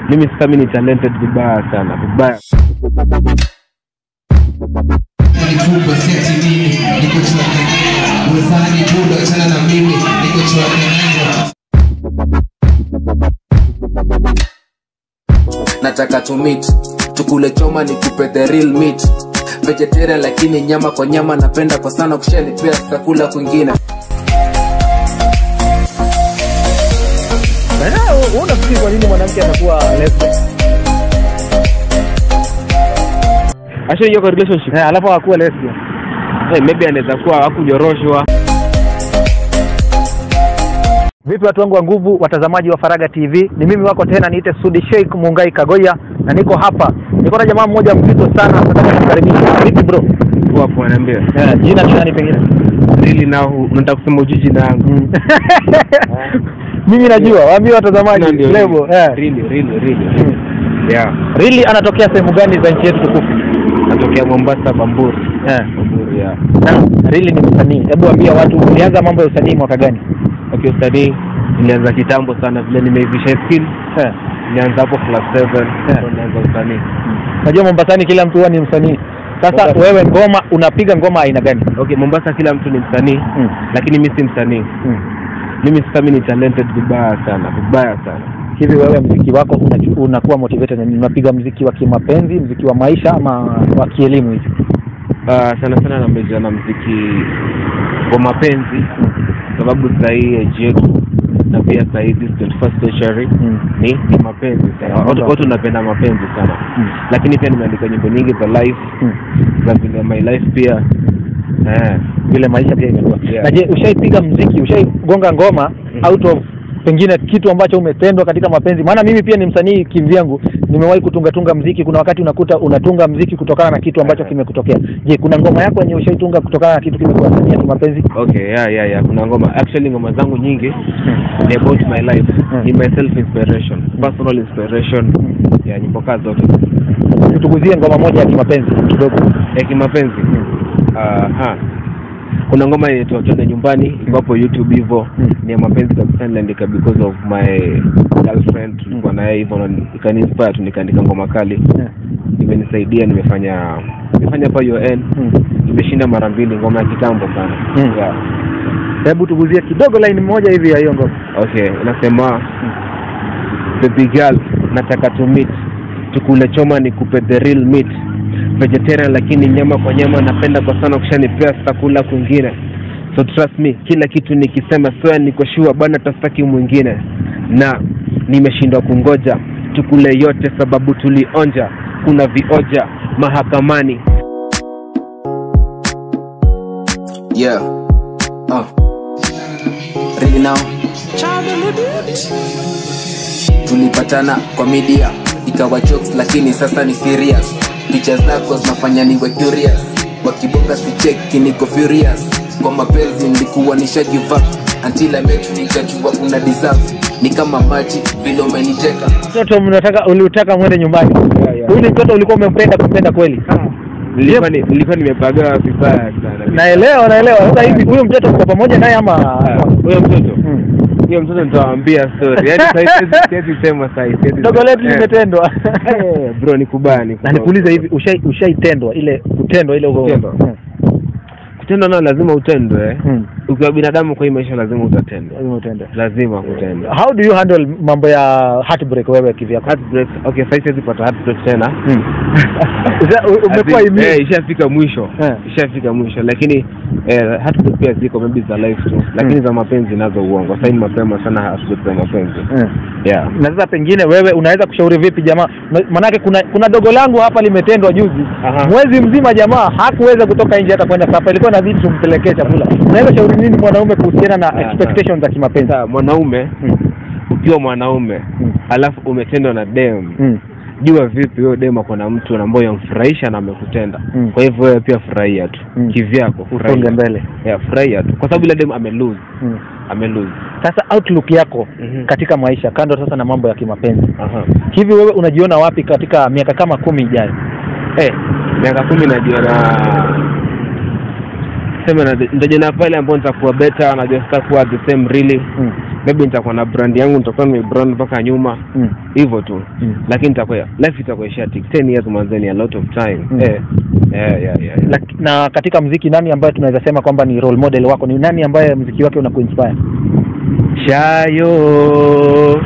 mimi sasa mimi ni talented vibaya sana vibaya Nikubwa seti mimi niko chwake Uwezani budo achana na mimi niko chwake nataka to meet tukule choma nikupe the real meat vegetarian lakini nyama kwa nyama napenda kwa sana kushanipea sitakula kwingine unafikiri kwa nini mwanamke anakuwa lesbian actually yuko relationship Eh, alafu akuwa lesbian hey, maybe anaweza kuwa hakujoroshwa vipi watu wangu wa nguvu watazamaji wa faraga tv ni mimi wako tena niite sudi sheikh mungai kagoya na niko hapa niko na jamaa mmoja mzito sana nataka kumkaribisha vipi bro hapo anaambia eh, jina ni nani pengine really now nataka kusema ujiji na yangu mimi najua waambie watazamaji Na ndio lebo really, eh. really really really yeah really anatokea sehemu gani za nchi yetu tukufu natokea Mombasa Bamburi eh. Bamburi yeah na really ni msanii hebu ambia watu ulianza mambo ya usanii mwaka gani okay usanii nilianza kitambo sana vile nimeivisha skill eh. nilianza hapo class 7 Yeah. ndo nilianza usanii najua mombasani kila mtu huwa ni msanii sasa Mombasa. wewe ngoma unapiga ngoma aina gani okay Mombasa kila mtu ni msanii Mm. lakini mimi si msanii mm. mimi sasa mimi ni talented vibaya sana vibaya sana hivi wewe mziki wako unaju- unakuwa motivated na nini? unapiga mziki wa kimapenzi mziki wa maisha ama wa kielimu hivi uh, sana sana nameja na mziki wa mapenzi sababu sahii age yetu na pia sahii this 21st century Mm. ni, ni mapenzi sana Yeah, watu okay. watu napenda mapenzi sana Mm. lakini pia nimeandika nyimbo nyingi za life Mm. za vile my life pia eh, vile maisha pia imekuwa Yeah. na je ushaipiga mziki ushaigonga ngoma Mm. out of pengine kitu ambacho umetendwa katika mapenzi maana mimi pia ni msanii kivyangu nimewahi kutungatunga mziki kuna wakati unakuta unatunga mziki kutokana na kitu ambacho Yeah. kimekutokea je kuna ngoma yako yenye ushaitunga kutokana na kitu kimekuwa ya kimapenzi okay yeah, yeah, yeah. kuna ngoma actually ngoma zangu nyingi ni about my life Mm. ni my self inspiration personal inspiration ya nyimbo kaa zote tuguzie ngoma moja ya kimapenzi kidogo ya kimapenzi Aha. kuna ngoma inaitwa twende nyumbani iko hapo youtube hivyo Mm. ni ya mapenzi kabisa niliandika because of my girlfriend tulikuwa naye hivyo na ikaniinspire tu nikaandika ngoma kali Yeah. imenisaidia nimefanya nimefanya hapa UN Mm. imeshinda mara mbili ngoma ya kitambo sana Mm. yeah. hebu tuguzie kidogo line moja hivi ya hiyo ngoma okay inasema baby girl nataka to meet tukule choma nikupe the real meat vegetarian lakini nyama kwa nyama napenda kwa sana kushanipea sitakula kwingine so trust me kila kitu nikisema soya niko sure bana tastaki mwingine na nimeshindwa kungoja tukule yote sababu tulionja kuna vioja mahakamani yeah uh. really now tulipatana kwa media ikawa jokes lakini sasa ni serious picha zako zinafanya niwe curious wakibonga sicheki niko furious kwa mapenzi nilikuwa nisha give up until I met you nikajua una deserve ni kama maji vile umeniteka mtoto mnataka uliutaka mwende nyumbani Yeah, yeah. huyu ni mtoto ulikuwa umempenda kumpenda kweli nilikuwa ni- nilikuwa nimepagaa vibaya sana naelewa naelewa sasa hivi huyu mtoto uko pamoja naye ama Ah, huyo mtoto Mm. huyo mtoto nitawaambia story yaani sasa siwezi- siwezi sema sasa hivi, siwezi dogo sema. letu Eh. limetendwa Eh, bro ni kubaya ni na kubaya. nikuulize hivi ushai ushaitendwa ile kutendwa ile uko Kutendwa. Mm. kutendwa nao lazima utendwe Mm. ukiwa binadamu kwa hii maisha lazima utatendwa Lazima utendwe. lazima kutendwa how do you handle mambo ya heartbreak wewe kivyako heartbreak okay sasa siwezi pata heartbreak tena Mm. Usha- u- umekuwa Ati- immune. eh, ishafika mwisho Eh. ishafika mwisho lakini eh, heartbreak pia ziko maybe za life tu lakini za mapenzi nazo uongo sasa ni mapema sana heartbreak za mapenzi Mm. yeah na sasa pengine wewe unaweza kushauri vipi jamaa Ma- manake kuna kuna dogo langu hapa limetendwa juzi Aha. mwezi mzima jamaa hakuweza kutoka nje hata kwenda sapa ilikuwa inabidi tumpelekee chakula unaweza shauri nini mwanaume kuhusiana na Ah, expectations za kimapenzi sasa mwanaume Mm. ukiwa mwanaume Mm. alafu umetendwa na dem Mm. jua vipi huyo dem ako na mtu ambaye yamfurahisha na amekutenda Mm. kwa hivyo wewe pia furahia tu Mm. kivyako usonge furahia mbele yeah, furahia tu kwa sababu ile dem amelose mm. amelose sasa outlook yako Mhm. katika maisha kando sasa na mambo ya kimapenzi aha hivi wewe unajiona wapi katika miaka kama kumi ijayo eh miaka kumi najiona sema na- nitajiona pale ambao nitakuwa better najua sitakuwa the same really mm. maybe nitakuwa na brand yangu nitakuwa nimebrand mpaka nyuma Mm. hivyo tu Mm. lakini itakuwa life itakuwa isha tik 10 years manzeni a lot of time Mm. eh yeah, yeah, yeah. na, na katika mziki nani ambaye tunaweza sema kwamba ni role model wako ni nani ambaye mziki wake unakuinspire shayo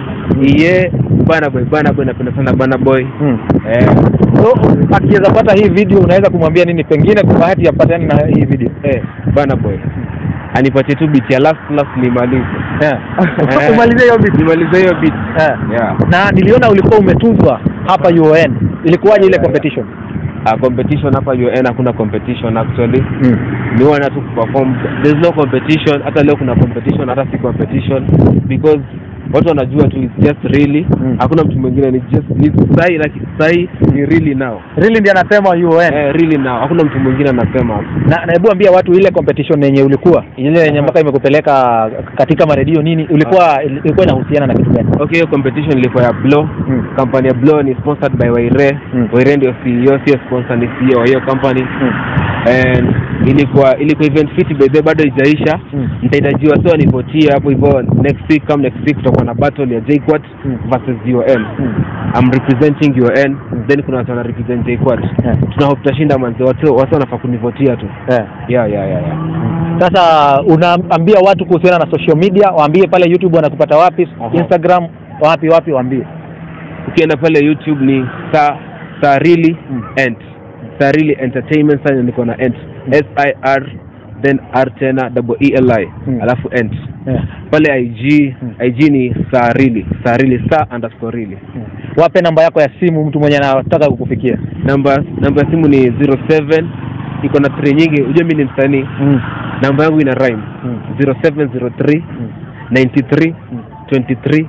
iye bana boy bana boy napenda sana bana boy mm. eh so akiweza pata hii video unaweza kumwambia nini pengine kwa bahati yapatani na hii video eh bana boy anipatie tu beat ya last last nimalize yeah. Eh, umalizie hiyo video nimalize hiyo beat yeah. yeah na niliona ulikuwa umetuzwa hapa UON ilikuwaje ile Yeah, competition uh, competition hapa UN hakuna competition actually mm. ni wana tu kuperform there's no competition hata leo kuna competition hata si competition because watu wanajua tu it's just really Mm. hakuna mtu mwingine ni just ni sahi like sahi ni really now really ndiye anasema UON eh, really now hakuna mtu mwingine anasema hapo na na hebu ambia watu ile competition yenye ulikuwa ile yenye Aha. mpaka imekupeleka katika maredio nini ulikuwa ilikuwa inahusiana na kitu gani okay hiyo competition ilikuwa ya Blow Mm. company ya Blow ni sponsored by Waire Mm. Waire ndio CEO sio sponsor ni CEO wa hiyo company mm. and ilikuwa ilikuwa event fit by the way, bado haijaisha Mm. nitahitajiwa sio nivotie hapo hivyo next week kama next week tutakuwa na battle ya JQuat Mm. versus UON Mm. I'm representing UON then kuna watu wana represent JQuat Yeah. tuna hope tutashinda manzi watu watu wanafaa kunivotia tu Yeah. yeah yeah yeah, yeah. Sasa unaambia watu kuhusiana na social media, waambie pale YouTube wanakupata wapi, Aha. Instagram wapi wapi, waambie. ukienda pale YouTube ni sa sarili Mm. ent sarili entertainment sana niko na ent S I R then R tena double E L I Mm. alafu ent Yeah. pale IG Mm. IG ni sarili sarili sa underscore really Wape namba yako ya simu mtu mwenye anataka kukufikia. namba namba ya simu ni 07 iko na three nyingi unajua mimi ni msanii Mm. namba yangu ina rhyme Mm. 0703 Mm. 93 Mm. 23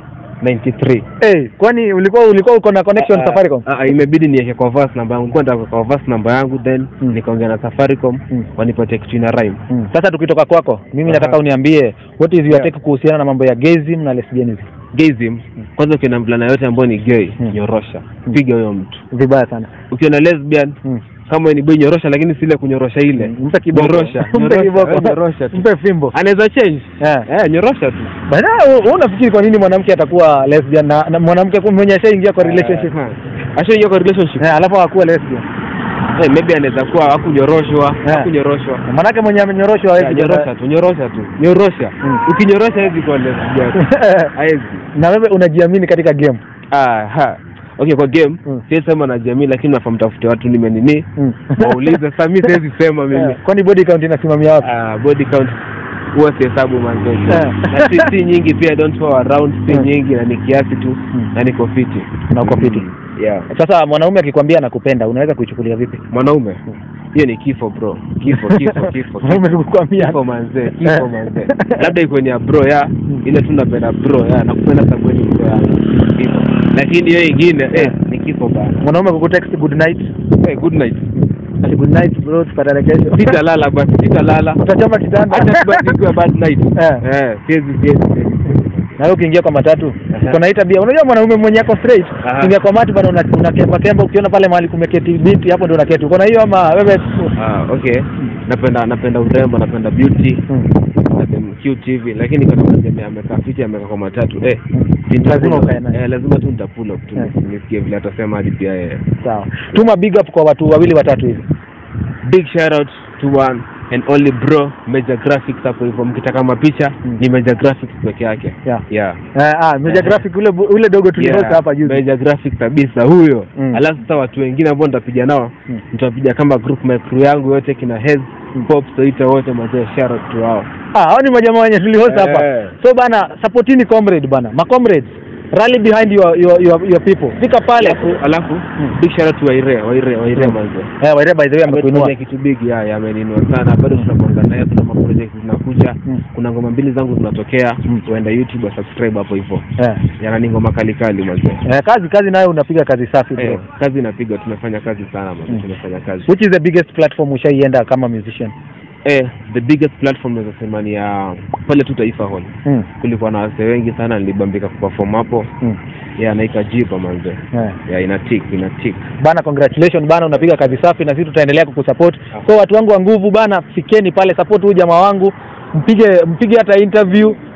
93 Hey, kwani ulikuwa ulikuwa uko na connection Ah, Safaricom? ah, ah, imebidi niweke kwa verse namba yangu nilikuwa nataka kwa verse namba yangu then Mm. nikaongea na Safaricom Mm. wanipatie kitu ina rhyme Mm. Sasa tukitoka kwako, mimi Aha. nataka uniambie what is your Yeah. take kuhusiana na mambo ya gayism na lesbianism. gayism kwanza ukiona mvulana yote ambayo ni gay Mm. nyorosha Mm. piga huyo mtu Vibaya sana. ukiona lesbian Mm. kama ni boy nyorosha lakini si ile kunyorosha ile Mm. Mpe kiboko. nyorosha Mpe nyorosha, kiboko. eh, nyorosha tu Mpe fimbo. anaweza change Yeah. eh nyorosha tu Bana, wewe unafikiri kwa nini mwanamke atakuwa lesbian na, na mwanamke ku- mwenye ashaingia kwa relationship Eh, ashaingia kwa relationship eh, alafu hakuwa lesbian? eh maybe anaweza kuwa hakunyoroshwa Eh. hakunyoroshwa Manake mwenye amenyoroshwa Yeah, hawezi nyorosha tu nyorosha tu nyorosha Mm. ukinyorosha hawezi kuwa lesbian hawezi na wewe unajiamini katika game ah ha okay kwa game Mm. siwezi sema na jamii lakini nafaa mtafute watu nime nini Mm. waulize sasa mimi siwezi sema mimi Eh, kwani body count inasimamia wapi? ah body count huwa sihesabu manzoezi Eh. na si, si nyingi pia don't go around si Mm. nyingi na ni kiasi tu Mm. na niko fiti Na uko fiti. Mm. yeah Sasa mwanaume akikwambia anakupenda unaweza kuichukulia vipi? mwanaume hiyo ni kifo bro kifo kifo kifo Mwanaume kifo. kukwambia. kifo manzee kifo Eh. manzee labda iko ni ya bro ya ile tu napenda bro ya nakupenda sababu wewe ni bro ya kifo lakini hiyo ingine eh ni kifo bana Mwanaume kukutext good night. eh good night Ati good night bro, tupatane kesho. sitalala basi sitalala Utachoma kitanda. hata kubaki ikiwa bad night Eh. eh siwezi siwezi siwezi. Na wewe ukiingia kwa matatu, Aha. uko na hii tabia. Unajua mwanaume mwenye ako straight, Aha. ukiingia kwa matatu bado una- unakemba kemba ukiona pale mahali kumeketi binti hapo ndio unaketi. Uko na hiyo ama wewe ah okay napenda napenda urembo napenda beauty Mm. napenda cute hivi lakini kama mmoja amekaa fiti amekaa kwa matatu eh si Lazima nitapull up. ukae naye. eh lazima tu nitapull up tu Eh. nisikie vile atasema hadi pia yeye Sawa. Tuma big up kwa watu wawili watatu hivi. big shout out to one and only bro Major Graphics hapo hivyo mkitaka mapicha Mm. ni Major Graphics peke yake Yeah. yeah Eh, ah, Meja Eh. Graphic ule bu- ule dogo tulihosta Yeah, hapa juzi. Major Graphics kabisa huyo Mm. alafu sasa watu wengine ambao nitapiga nao Mm. nitapiga kama group my crew yangu yote kina Hez Mm. Pop Soita wote mazee shout out to wao Ah, hao ni majamaa wenye tulihost hapa. Eh. So bana, supportini comrade bana. Ma comrades, rally behind your your your, your people. Fika pale. alafu alafu Mm. big shout out to Waire Waire Waire Mm. mazee Eh, Waire by the way amekuinua. amefanya kitu big ya ya ameninua sana bado tunapanga naye kuna ma project zinakuja Mm. kuna ngoma mbili zangu zinatokea Mm. uenda YouTube wa subscribe hapo hivyo Eh. yana ni ngoma kali kali mazee Eh, kazi kazi nayo unapiga kazi safi bro. Eh, kazi inapiga tumefanya kazi sana mazee Mm. tumefanya kazi Which is the biggest platform ushaienda kama musician? eh the biggest platform naweza sema ni ya pale tu Taifa Hall Mm. kulikuwa na wasee wengi sana nilibambika kuperform hapo Mm. ya naika jipa manze Eh. ya ina tick ina tick Bana, congratulations bana, unapiga kazi safi na sisi tutaendelea kukusupport. So watu wangu wa nguvu bana, fikeni pale support huyu jamaa wangu, mpige mpige hata interview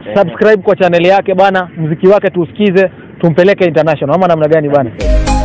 subscribe kwa chaneli yake bana mziki wake tuusikize tumpeleke international ama namna gani bana